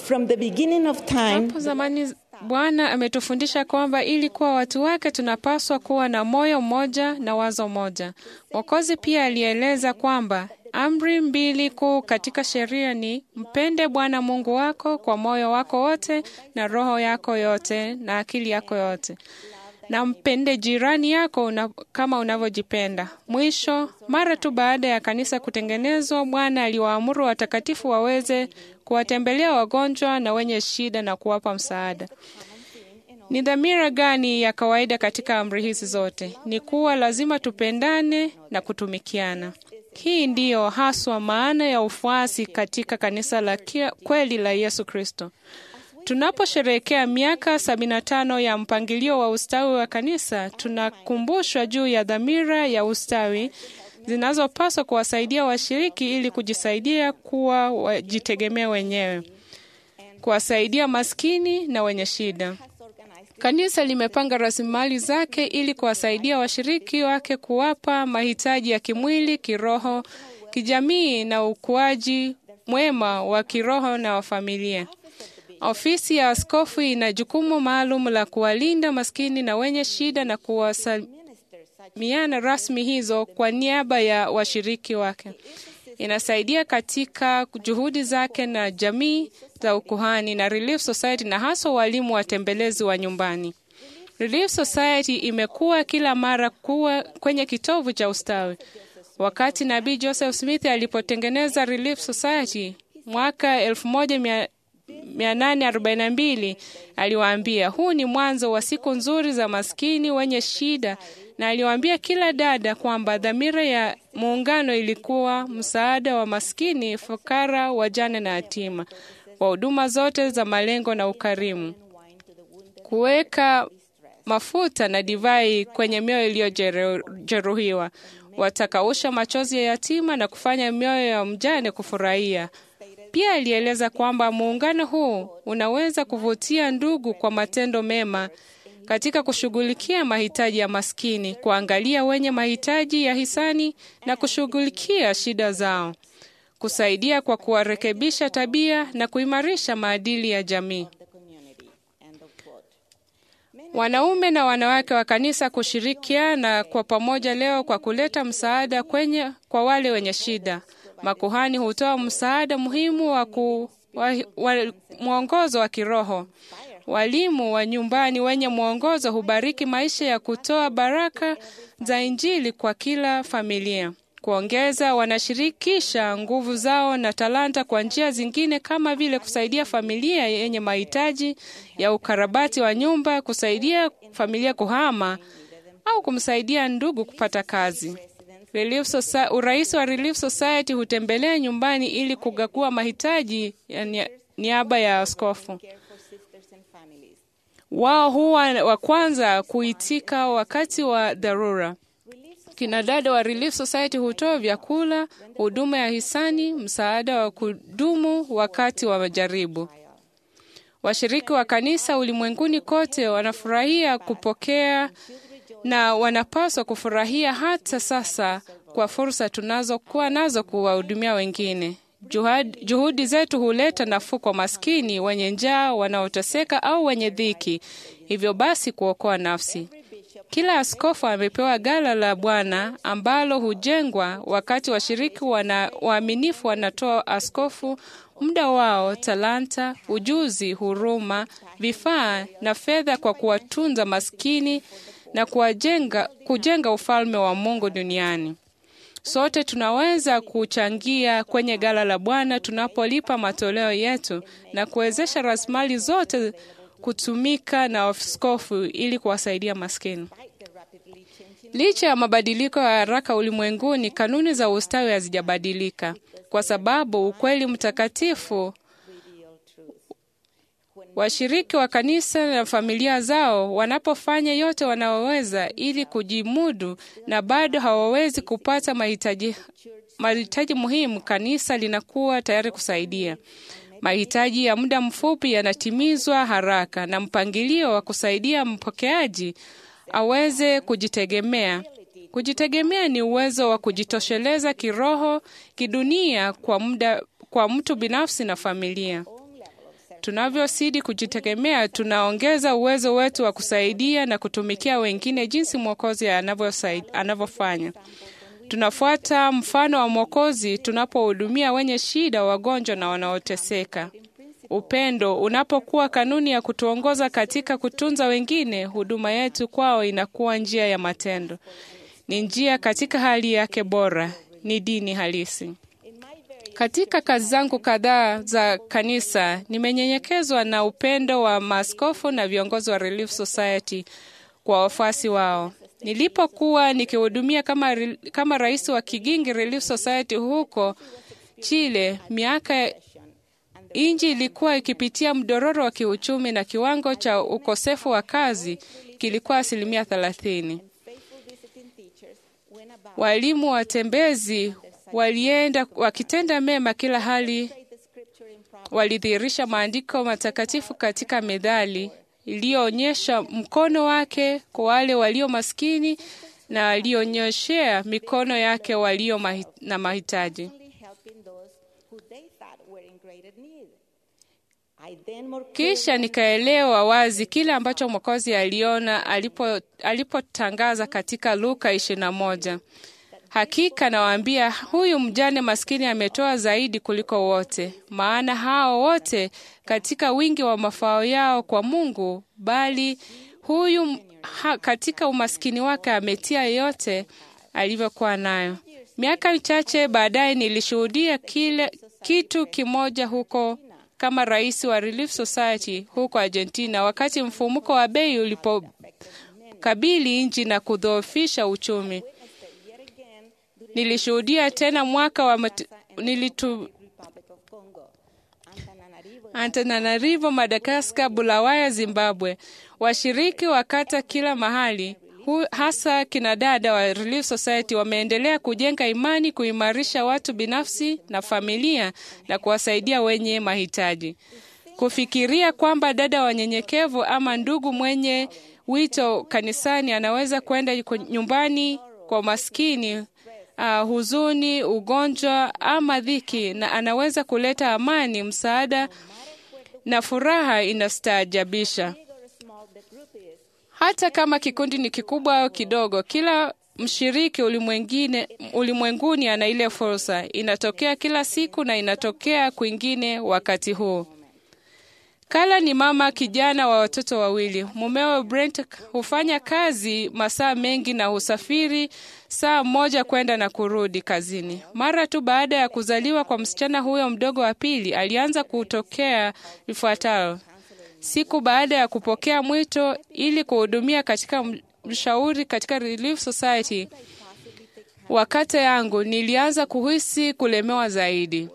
From the beginning of time, Hapo zamani Bwana ametufundisha kwamba ili kuwa watu wake tunapaswa kuwa na moyo mmoja na wazo moja. Mwokozi pia alieleza kwamba amri mbili kuu katika sheria ni mpende Bwana Mungu wako kwa moyo wako wote na roho yako yote na akili yako yote, na mpende jirani yako una, kama unavyojipenda. Mwisho, mara tu baada ya kanisa kutengenezwa, Bwana aliwaamuru watakatifu waweze kuwatembelea wagonjwa na wenye shida na kuwapa msaada. Ni dhamira gani ya kawaida katika amri hizi zote? Ni kuwa lazima tupendane na kutumikiana. Hii ndiyo haswa maana ya ufuasi katika kanisa la kia- kweli la Yesu Kristo. Tunaposherehekea miaka 75 ya mpangilio wa ustawi wa kanisa, tunakumbushwa juu ya dhamira ya ustawi zinazopaswa kuwasaidia washiriki ili kujisaidia kuwa wajitegemea wenyewe, kuwasaidia maskini na wenye shida. Kanisa limepanga rasilimali zake ili kuwasaidia washiriki wake kuwapa mahitaji ya kimwili, kiroho, kijamii na ukuaji mwema wa kiroho na wa familia. Ofisi ya askofu ina jukumu maalum la kuwalinda maskini na wenye shida na kuwasalimiana rasmi hizo kwa niaba ya washiriki wake. Inasaidia katika juhudi zake na jamii za ukuhani na Relief Society na hasa walimu watembelezi wa nyumbani. Relief Society imekuwa kila mara kuwa kwenye kitovu cha ustawi. Wakati Nabii Joseph Smith alipotengeneza Relief Society mwaka 1842 aliwaambia, huu ni mwanzo wa siku nzuri za maskini wenye shida, na aliwaambia kila dada kwamba dhamira ya muungano ilikuwa msaada wa maskini, fukara, wajane na yatima, wa huduma zote za malengo na ukarimu, kuweka mafuta na divai kwenye mioyo iliyojeruhiwa, watakausha machozi ya yatima na kufanya mioyo ya mjane kufurahia. Pia alieleza kwamba muungano huu unaweza kuvutia ndugu kwa matendo mema katika kushughulikia mahitaji ya maskini, kuangalia wenye mahitaji ya hisani na kushughulikia shida zao, kusaidia kwa kuwarekebisha tabia na kuimarisha maadili ya jamii. Wanaume na wanawake wa kanisa kushirikiana kwa pamoja leo kwa kuleta msaada kwenye kwa wale wenye shida. Makuhani hutoa msaada muhimu wa, ku, wa, wa mwongozo wa kiroho. Walimu wa nyumbani wenye mwongozo hubariki maisha ya kutoa baraka za Injili kwa kila familia. Kuongeza, wanashirikisha nguvu zao na talanta kwa njia zingine kama vile kusaidia familia yenye mahitaji ya ukarabati wa nyumba, kusaidia familia kuhama au kumsaidia ndugu kupata kazi. Relief Society, urais wa Relief Society hutembelea nyumbani ili kugagua mahitaji ya niaba ya askofu. Wao huwa wa kwanza kuitika wakati wa dharura. Kina dada wa Relief Society hutoa vyakula, huduma ya hisani, msaada wa kudumu wakati wa majaribu. Washiriki wa kanisa ulimwenguni kote wanafurahia kupokea na wanapaswa kufurahia hata sasa kwa fursa tunazokuwa nazo kuwahudumia wengine. Juhadi, juhudi zetu huleta nafuu kwa maskini, wenye njaa, wanaoteseka au wenye dhiki, hivyo basi kuokoa nafsi. Kila askofu amepewa gala la Bwana ambalo hujengwa wakati washiriki wana waaminifu wanatoa askofu muda wao, talanta, ujuzi, huruma, vifaa na fedha kwa kuwatunza maskini na kuwajenga, kujenga ufalme wa Mungu duniani. Sote tunaweza kuchangia kwenye gala la Bwana tunapolipa matoleo yetu na kuwezesha rasilimali zote kutumika na askofu ili kuwasaidia maskini. Licha ya mabadiliko ya haraka ulimwenguni, kanuni za ustawi hazijabadilika, kwa sababu ukweli mtakatifu washiriki wa kanisa na familia zao wanapofanya yote wanaoweza ili kujimudu na bado hawawezi kupata mahitaji mahitaji muhimu, kanisa linakuwa tayari kusaidia. Mahitaji ya muda mfupi yanatimizwa haraka na mpangilio wa kusaidia mpokeaji aweze kujitegemea. Kujitegemea ni uwezo wa kujitosheleza kiroho, kidunia kwa muda, kwa mtu binafsi na familia. Tunavyozidi kujitegemea, tunaongeza uwezo wetu wa kusaidia na kutumikia wengine jinsi Mwokozi anavyofanya. Tunafuata mfano wa Mwokozi tunapohudumia wenye shida, wagonjwa na wanaoteseka. Upendo unapokuwa kanuni ya kutuongoza katika kutunza wengine, huduma yetu kwao inakuwa njia ya matendo, ni njia katika hali yake bora, ni dini halisi. Katika kazi zangu kadhaa za kanisa, nimenyenyekezwa na upendo wa maaskofu na viongozi wa Relief Society kwa wafuasi wao. Nilipokuwa nikihudumia kama, kama rais wa Kigingi Relief Society huko Chile, miaka Inji ilikuwa ikipitia mdororo wa kiuchumi na kiwango cha ukosefu wa kazi kilikuwa asilimia thelathini. Walimu watembezi walienda wakitenda mema kila hali, walidhihirisha maandiko matakatifu katika methali iliyoonyesha mkono wake kwa wale walio maskini na alionyoshea mikono yake walio mahi, na mahitaji. Kisha nikaelewa wazi kile ambacho Mwokozi aliona alipo alipotangaza katika Luka ishirini na moja, hakika nawaambia, huyu mjane maskini ametoa zaidi kuliko wote, maana hao wote katika wingi wa mafao yao kwa Mungu, bali huyu ha, katika umaskini wake ametia yote alivyokuwa nayo. Miaka michache baadaye nilishuhudia kile kitu kimoja huko kama rais wa Relief Society huko Argentina, wakati mfumuko wa bei ulipokabili nchi na kudhoofisha uchumi. Nilishuhudia tena mwaka wa mat... nilitu... Antananarivo, Madagaskar, Bulawaya, Zimbabwe. Washiriki wa kata kila mahali hu, hasa kinadada wa Relief Society wameendelea kujenga imani, kuimarisha watu binafsi na familia na kuwasaidia wenye mahitaji. Kufikiria kwamba dada wanyenyekevu ama ndugu mwenye wito kanisani anaweza kwenda nyumbani kwa maskini Uh, huzuni, ugonjwa ama dhiki, na anaweza kuleta amani, msaada na furaha inastaajabisha. Hata kama kikundi ni kikubwa au kidogo, kila mshiriki ulimwengine ulimwenguni ana ile fursa. Inatokea kila siku na inatokea kwingine wakati huu. Kala ni mama kijana wa watoto wawili. Mumewe Brent hufanya kazi masaa mengi na husafiri saa moja kwenda na kurudi kazini. Mara tu baada ya kuzaliwa kwa msichana huyo mdogo wa pili, alianza kutokea ifuatayo. Siku baada ya kupokea mwito ili kuhudumia katika mshauri katika Relief Society wakati yangu, nilianza kuhisi kulemewa zaidi.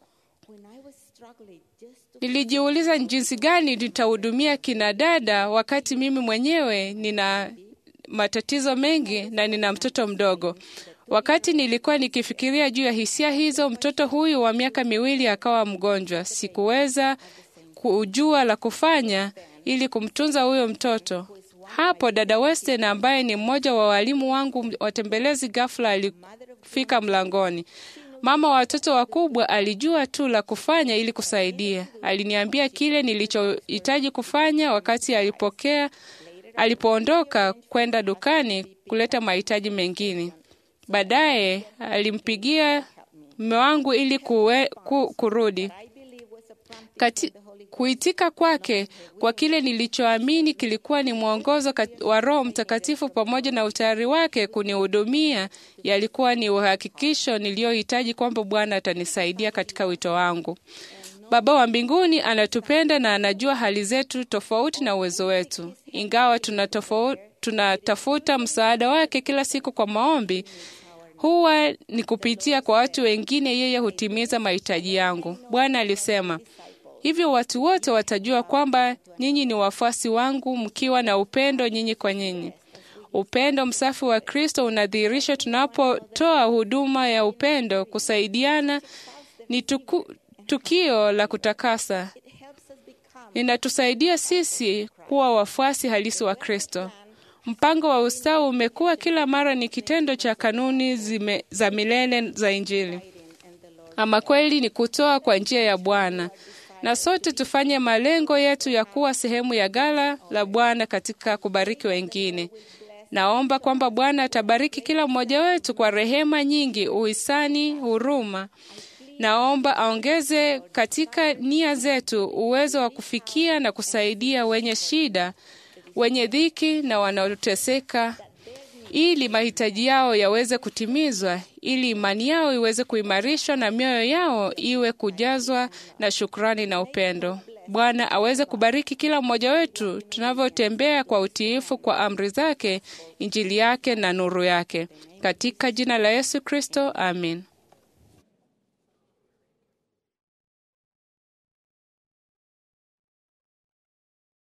Nilijiuliza jinsi gani nitahudumia kina dada wakati mimi mwenyewe nina matatizo mengi na nina mtoto mdogo. Wakati nilikuwa nikifikiria juu ya hisia hizo, mtoto huyu wa miaka miwili akawa mgonjwa. Sikuweza kujua la kufanya ili kumtunza huyo mtoto. Hapo dada Weston ambaye ni mmoja wa walimu wangu watembelezi, ghafla alifika mlangoni. Mama wa watoto wakubwa alijua tu la kufanya ili kusaidia. Aliniambia kile nilichohitaji kufanya wakati alipokea alipoondoka kwenda dukani kuleta mahitaji mengine. Baadaye alimpigia mume wangu ili kuwe, ku, kurudi Kati, kuitika kwake kwa kile nilichoamini kilikuwa ni mwongozo wa Roho Mtakatifu pamoja na utayari wake kunihudumia yalikuwa ni uhakikisho niliyohitaji kwamba Bwana atanisaidia katika wito wangu. Baba wa mbinguni anatupenda na anajua hali zetu tofauti na uwezo wetu. Ingawa tunatafuta msaada wake kila siku kwa maombi, huwa ni kupitia kwa watu wengine, yeye hutimiza mahitaji yangu. Bwana alisema hivyo, watu wote watajua kwamba nyinyi ni wafuasi wangu mkiwa na upendo nyinyi kwa nyinyi. Upendo msafi wa Kristo unadhihirishwa tunapotoa huduma ya upendo. Kusaidiana ni tuku, tukio la kutakasa, linatusaidia sisi kuwa wafuasi halisi wa Kristo. Mpango wa ustawi umekuwa kila mara ni kitendo cha kanuni zime, za milele za Injili. Ama kweli ni kutoa kwa njia ya Bwana. na sote tufanye malengo yetu ya kuwa sehemu ya gala la Bwana katika kubariki wengine. Naomba kwamba Bwana atabariki kila mmoja wetu kwa rehema nyingi, uhisani, huruma. Naomba aongeze katika nia zetu uwezo wa kufikia na kusaidia wenye shida, wenye dhiki na wanaoteseka, ili mahitaji yao yaweze kutimizwa, ili imani yao iweze kuimarishwa na mioyo yao iwe kujazwa na shukrani na upendo. Bwana aweze kubariki kila mmoja wetu tunavyotembea kwa utiifu kwa amri zake, injili yake na nuru yake. Katika jina la Yesu Kristo, amin.